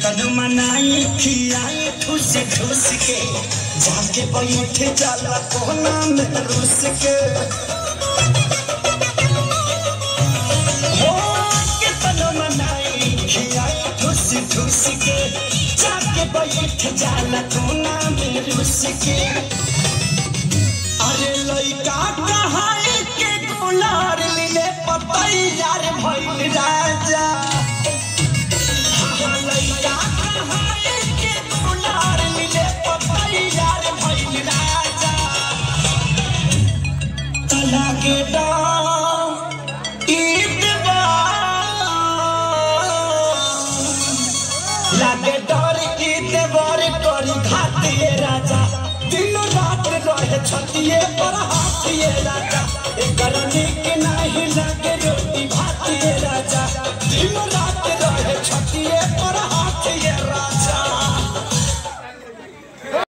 केतन मनाई खियाई ठूस ठूस के जाके बैठ जाला कोना में रूस के हो केतन मनाई खियाई ठूस ठूस के जाके बैठ जाला कोना में रूस के अरे लइका कहाई के गुलार लीले पतैयार भइल राजा हाँ, लइका कहाई के गुलार लीले पतैयार भइल राजा तला के दाम ईद लागे डर ईद बर करी घातिए राजा दिन रात रहे छतिए पर हाथिए राजा